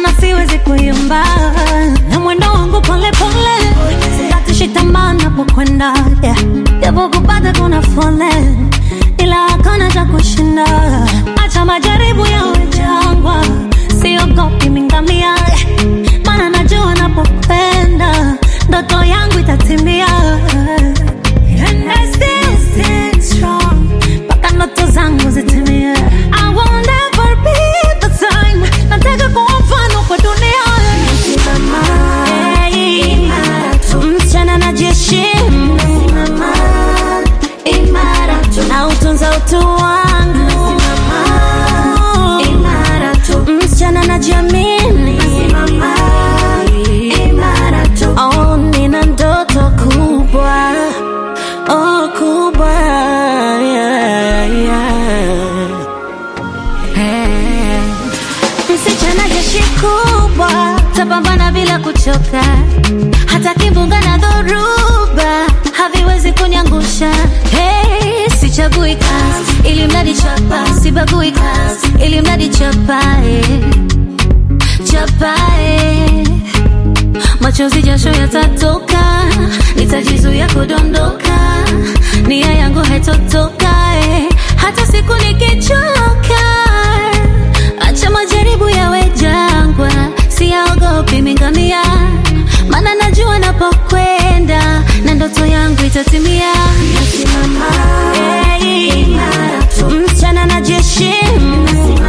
sana siwezi kuimba na mwendo wangu pole pole sikatishi tamaa napokwenda yeah. japo kupata kuna fole ila hakuna cha kushinda acha majaribu yawe jangwa siogopi mingamia mana najua napokwenda ndoto yangu itatimia And I still stand strong mpaka ndoto zangu zitimie I will never be the same nataka kuwa mfano kwa dunia Hey, msichana najiheshimu na utunza utu wangu msichana najiamini oh, nina ndoto kubwa oh, kubwa yeah, yeah. Hey. msichana jeshi kubwa tapambana bila kuchoka hata kimbunga na dhoruba haviwezi kuniangusha hey, sichagui kazi ili mradi chapa sibagui kazi ili mradi chapae chapae machozi jasho yatatoka nitajizuia kudondoka nia yangu haitotoka eh, hata siku nikichoka acha majaribu yawe jangwa siyaogopi mingamia mana najua napokwenda na ndoto yangu itatimia hey, msichana najiheshimu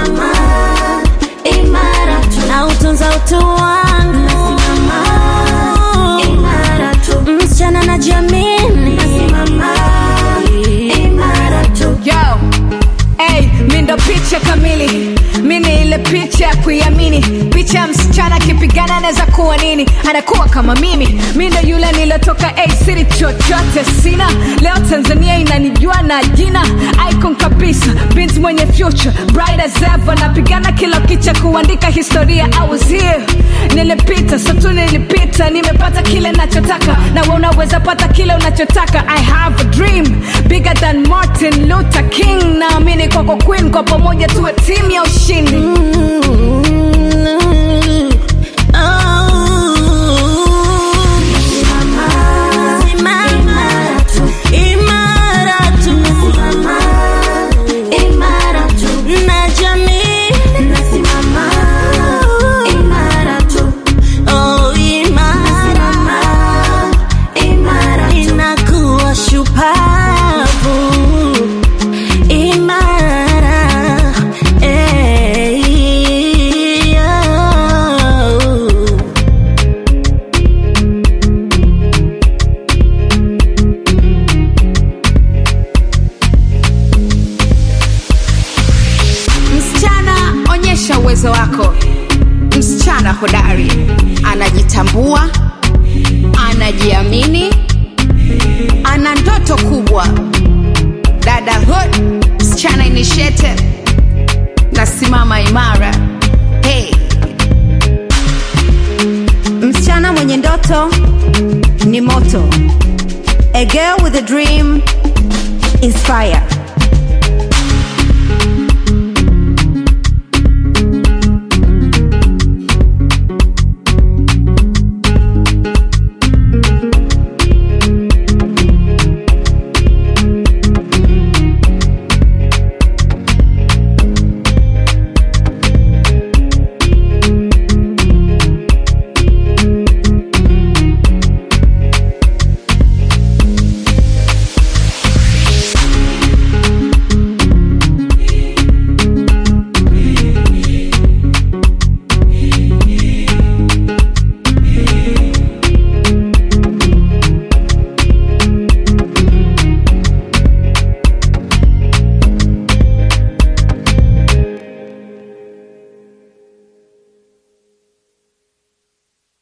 na utunza utu wangu msichana najiamini Yo, hey, mi ndo picha kamili mi ni ile picha ya kuiamini picha ya msichana akipigana anaweza kuwa nini anakuwa kama mimi mi ndo yule nilotoka hey, siri chochote sina leo tanzania inanijua na jina icon kabisa binti mwenye future bright as ever napigana kila kicha kuandika historia I was here nilipita satu nilipita nimepata kile nachotaka na wewe unaweza pata kile unachotaka i have a dream bigger than martin luther king naamini kwako queen kwa pamoja tuwe timu ya ushindi Inakuwa shupavu imara eh, oh. msichana onyesha uwezo wako msichana hodari anajitambua anajiamini ana ndoto kubwa dada hood msichana initiative nasimama imara hey. msichana mwenye ndoto ni moto a girl with a dream is fire